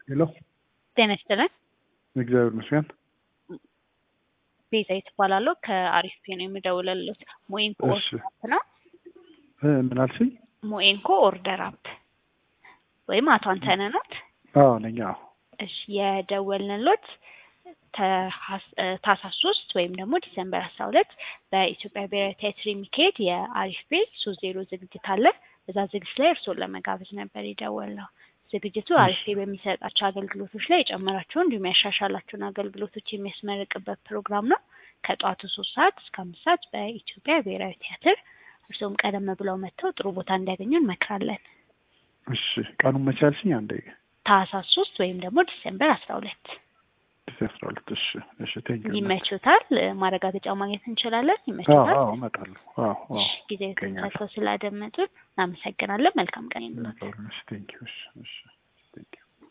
ሄሎ ጤና ይስጥልን። እግዚአብሔር ይመስገን። ቤዛዊት እባላለሁ ከአሪፍ ፔ ነው የምደውልልዎት። ሞኢንኮ እሺ ኦርደር አፕ ነው። እ ምን አልሽኝ? ሞኢንኮ ኦርደር አፕ ወይም አቶ አንተነህ ኖት? አዎ ነኝ። አዎ እሺ የደወልንሎት ተሀስ- እ ታህሳስ ሶስት ወይም ደግሞ ዲሰምበር አስራ ሁለት በኢትዮጵያ ብሔራዊ ቲያትር የሚካሄድ የአሪፍ ፔ ሶስት ዜሮ ዝግጅት አለ። እዛ ዝግጅት ላይ እርስዎን ለመጋበዝ ነበር የደወልነው። ዝግጅቱ አሪፍ ፔ በሚሰጣቸው አገልግሎቶች ላይ የጨመራቸውን እንዲሁም ያሻሻላቸውን አገልግሎቶች የሚያስመርቅበት ፕሮግራም ነው። ከጠዋቱ ሶስት ሰዓት እስከ አምስት ሰዓት በኢትዮጵያ ብሔራዊ ቲያትር እርስዎም ቀደም ብለው መጥተው ጥሩ ቦታ እንዲያገኙ እንመክራለን። እሺ ቀኑን መቼ አልሽኝ? አንዴ ታህሳስ ሶስት ወይም ደግሞ ዲሴምበር አስራ ሁለት ዲሴ አስራ ሁለት እሺ እሺ ቴንክ ዩ ይመቹታል? ማረጋገጫ ማግኘት እንችላለን? አዎ ይመቹታል? አዎ እመጣለሁ። አዎ አዎ እሺ ጊዜ ይገኛል። ሰጥተው ስላደመጡን እናመሰግናለን። መልካም ቀን ይኑላችሁ። እሺ ቴንክ ዩ እሺ እሺ